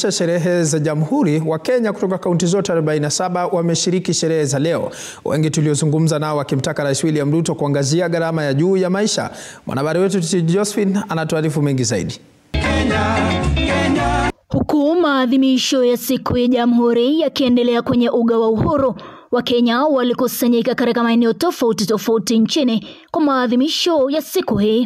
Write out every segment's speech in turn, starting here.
kuadhimisha sherehe za Jamhuri, Wakenya kutoka kaunti zote 47 wameshiriki sherehe za leo, wengi tuliozungumza nao wakimtaka Rais William Ruto kuangazia gharama ya juu ya maisha. Mwanahabari wetu Titi Josephine anatuarifu mengi zaidi. Huku maadhimisho ya siku ya Jamhuri yakiendelea kwenye uga wa Uhuru, Wakenya walikusanyika katika maeneo tofauti tofauti nchini kwa maadhimisho ya siku hii.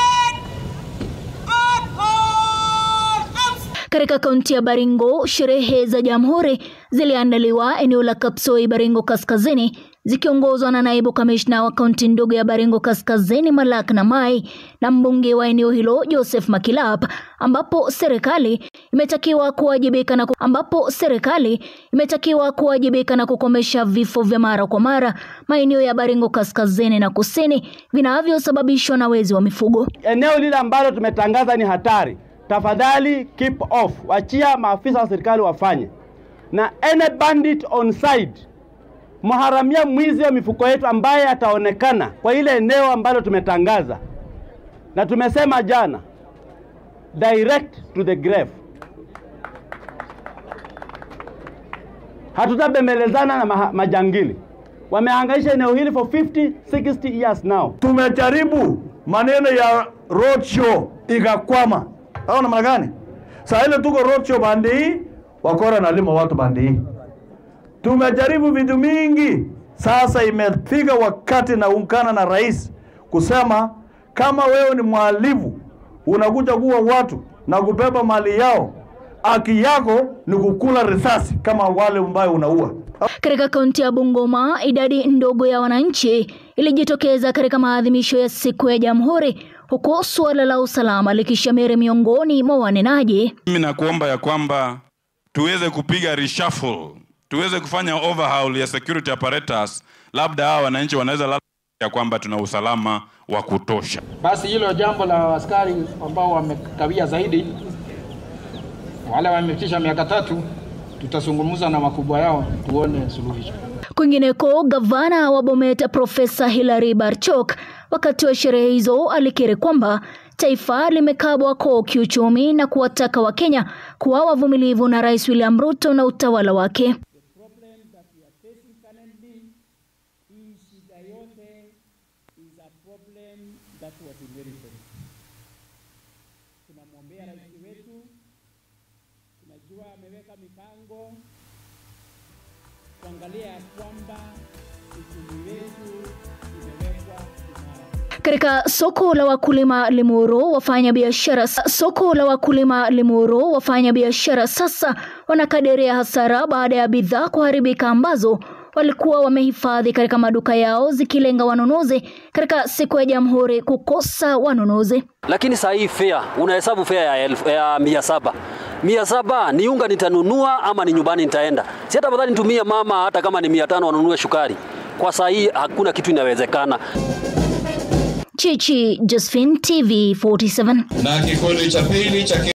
Katika kaunti ya Baringo, sherehe za Jamhuri ziliandaliwa eneo la Kapsoi, Baringo Kaskazini, zikiongozwa na naibu kamishna wa kaunti ndogo ya Baringo Kaskazini Malak Namai na mbunge wa eneo hilo Joseph Makilap, ambapo serikali imetakiwa kuwajibika na ku... ambapo serikali imetakiwa kuwajibika na kukomesha vifo vya mara kwa mara maeneo ya Baringo Kaskazini na Kusini vinavyosababishwa na wezi wa mifugo. Eneo lile ambalo tumetangaza ni hatari, tafadhali keep off, wachia maafisa wa serikali wafanye, na any bandit on site mharamia mwizi wa mifuko yetu ambaye ataonekana kwa ile eneo ambalo tumetangaza na tumesema jana, direct to the grave. Hatutabembelezana na maha, majangili wamehangaisha eneo hili for 50 60 years now. Tumejaribu maneno ya road show ikakwama, au namna gani? Saa ile tuko road show bandi hii, wakora nalima watu bandi hii tumejaribu vitu mingi. Sasa imefika wakati na ungana na rais kusema kama wewe ni mhalifu unakuja kuwa watu na kubeba mali yao, haki yako ni kukula risasi kama wale ambayo unaua. Katika kaunti ya Bungoma, idadi ndogo ya wananchi ilijitokeza katika maadhimisho ya siku ya Jamhuri, huku suala la usalama likishamiri miongoni mwa wanenaji. Mimi nakuomba ya kwamba tuweze kupiga reshuffle tuweze kufanya overhaul ya security apparatus, labda hawa wananchi wanaweza labda ya kwamba tuna usalama wa kutosha. Basi hilo jambo la askari ambao wamekawia zaidi, wale wamefikisha miaka tatu, tutazungumza na wakubwa yao tuone suluhisho. Kwingineko, gavana wa Bomet Profesa Hilary Barchok wakati wa sherehe hizo alikiri kwamba taifa limekabwa koo kiuchumi na kuwataka Wakenya kuwa wavumilivu na Rais William Ruto na utawala wake. Tunamwombea rais wetu, tunajua ameweka mipango kuangalia ya kwamba uchumi wetu imewekwa imara. Katika soko la wakulima Limuru, wafanya biashara soko la wakulima Limuru, wafanya biashara sasa wanakadiria hasara baada ya bidhaa kuharibika ambazo walikuwa wamehifadhi katika maduka yao zikilenga wanunuzi katika siku ya Jamhuri kukosa wanunuzi. Lakini saa hii fea unahesabu fea ya, elfu, ya mia saba mia saba ni unga nitanunua ama ni nyumbani nitaenda? Si hata afadhali nitumie mama, hata kama ni mia tano wanunue shukari. Kwa saa hii hakuna kitu inawezekana. Chichi Josephine, TV 47. Na kikundi cha pili cha